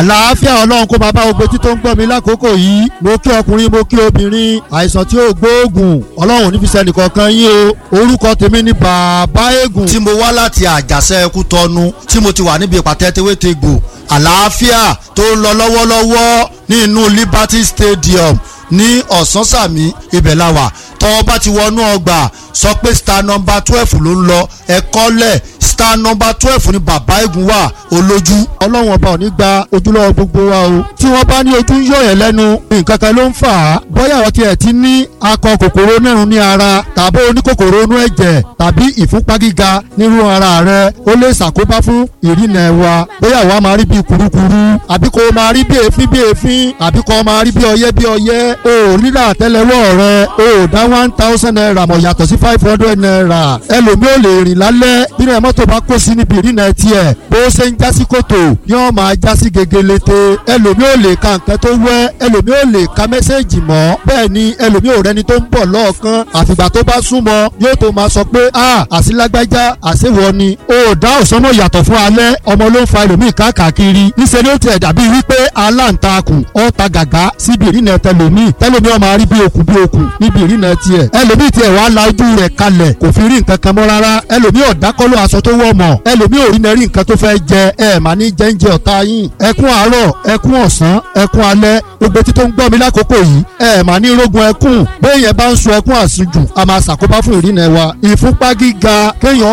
àlàáfíà ọlọ́run kó máa bá gbogbo tí tó ń gbọ́ mi lákòókò yìí mo kí ọkùnrin mo kí obìnrin àìsàn tí ó gbóògùn ọlọ́run ò ní fi sẹ́ni kankan yín o orúkọ tèmi ni bàbá eégún. tí mo wá láti àjàṣe ẹkú tọnu tí mo ti wà níbi ìpàtẹ tewétegbò àlàáfíà tó ń lọ lọ́wọ́lọ́wọ́ ní inú Liberty Stadium ní ọ̀sánsàmì ibẹ̀ la wà tọ́ bá ti wọnú ọgbà sọ pé star number twelve ló ń lọ ẹ̀kọ́ lẹ̀ star number twelve ni bàbá eégún wà olójú. ọlọ́run ọba ò ní gba ojúlọ́wọ́ gbogbo wa o tí wọ́n bá ní ojú ń yọ̀ yẹn lẹ́nu nǹkan kan ló ń fà á bóyá àwọn tiẹ̀ ti ní akọ kòkòrò nírun ní ara tàbí oníkòkòrò inú ẹ̀jẹ̀ tàbí ìfúnpá gíga nírú ara rẹ ó lè ṣàkóbá fún ìrìnà wa bóyá àwa máa rí bí kurukuru àbí kò máa rí bí èéfín bí èéfín àbí kò máa rí bí ọyẹ́ bí ọyẹ́ o ò rírà àtẹ́lẹwọ́ rẹ o ò dá one thousand naira mọ̀ yàtọ̀ sí five hundred naira ẹlòmíì ò lè rìn lálẹ́ bínú ẹ̀ mọ́tò bá kó sí níbi ìrìnà tiẹ̀ bó ṣe ń jásí kòtò yóò máa jásí gegelete ẹlòmíì ò lè ka nǹkan tó wẹ́ ẹlòmíì ò lè ka mẹ́sẹ̀gì mọ́ bẹ́ẹ̀ ni ẹlòmíì ò rẹni tó ń bọ̀ lọ́ọ̀kan àfìgbà tó bá súnmọ́ yóò tó máa sọ pé a àsìlágbájá àṣewọ ni o dá òsánmọ yàtọ̀ fún alẹ́ ọmọ ló ń fa ẹlòmíì káàkiri níṣẹ́ ni ó tiẹ̀ dàbí wípé aláǹtakùn ọ̀ta gàgá síbi ìrìnà tẹlòmíì tẹlòmíì ọmọ arí bí okùn bí okùn níbi ìrìnà tiẹ̀ ẹlòmíì tiẹ̀ wàá la ojú rẹ̀ kalẹ̀ kò fi rí nǹkan kan mọ́ rárá ẹlòmíì ọ̀dákọ́lọ́ aṣọ tó wọ̀ mọ̀ ẹlòmíì ò rí nẹ́rí nǹkan tó fẹ́ jẹ ẹ mà ní jẹ́ńjẹ ọ̀tá yín ẹkún àárọ̀ ẹkún ọ̀sán ẹkún alẹ́ gbogbo tí tó ń gbọ́ mi lákòókò yìí ẹ mà ní rógun ẹkún bẹ́ẹ̀ yẹn bá ń sun ẹkún àsùnjù a máa ṣàkóbá fún ìrìnà wa ìfúnpá gíga kéèyàn